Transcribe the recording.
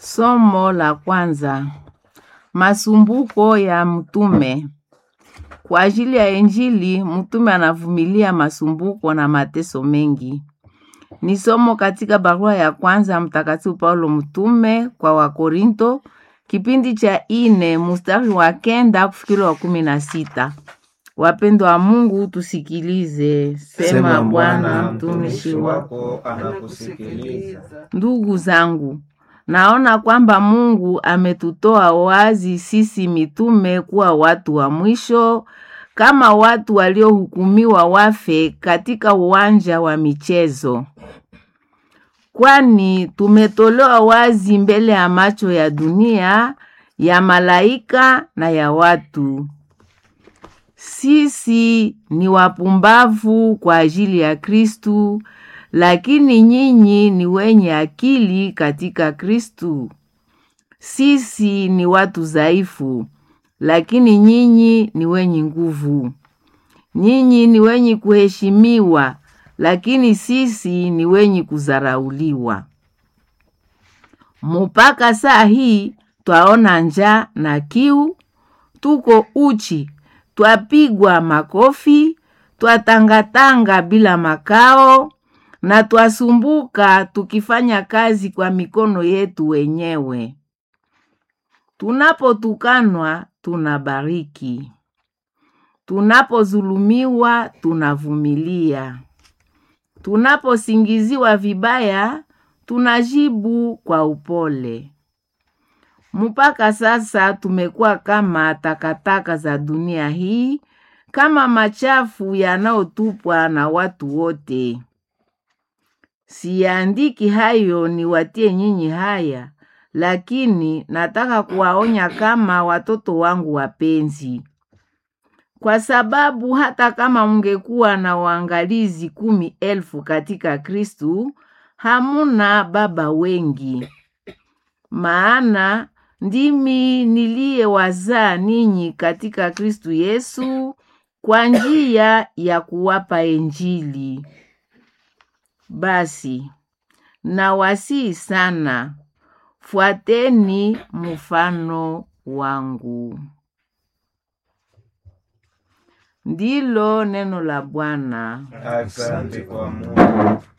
Somo la kwanza. Masumbuko ya mtume. Kwa ajili ya Injili, mtume anavumilia masumbuko na mateso mengi. Ni somo katika barua ya kwanza Mtakatifu Paulo mtume kwa Wakorinto, kipindi cha ine mstari wa kenda kufikiri wa kumi na sita. Wapendwa wa Mungu, tusikilize. Sema Bwana, mtumishi wako anakusikiliza. Ndugu zangu, naona kwamba Mungu ametutoa wazi sisi mitume kuwa watu wa mwisho, kama watu waliohukumiwa wafe katika uwanja wa michezo, kwani tumetolewa wazi mbele ya macho ya dunia, ya malaika na ya watu. Sisi ni wapumbavu kwa ajili ya Kristu, lakini nyinyi ni wenye akili katika Kristu. Sisi ni watu dhaifu, lakini nyinyi ni wenye nguvu. Nyinyi ni wenye kuheshimiwa, lakini sisi ni wenye kudharauliwa. Mupaka saa hii twaona njaa na kiu, tuko uchi, twapigwa makofi, twatangatanga bila makao na twasumbuka tukifanya kazi kwa mikono yetu wenyewe. Tunapotukanwa tunabariki, tunapodhulumiwa tunavumilia, tunaposingiziwa vibaya tunajibu kwa upole. Mpaka sasa tumekuwa kama takataka za dunia hii, kama machafu yanayotupwa na watu wote. Siandiki hayo niwatie nyinyi haya, lakini nataka kuwaonya kama watoto wangu wapenzi, kwa sababu hata kama mungekuwa na waangalizi kumi elfu katika Kristu, hamuna baba wengi. Maana ndimi niliyewazaa ninyi katika Kristu Yesu kwa njia ya kuwapa Injili. Basi nawasihi sana, fuateni mfano wangu. Ndilo neno la Bwana. Asante kwa Mungu.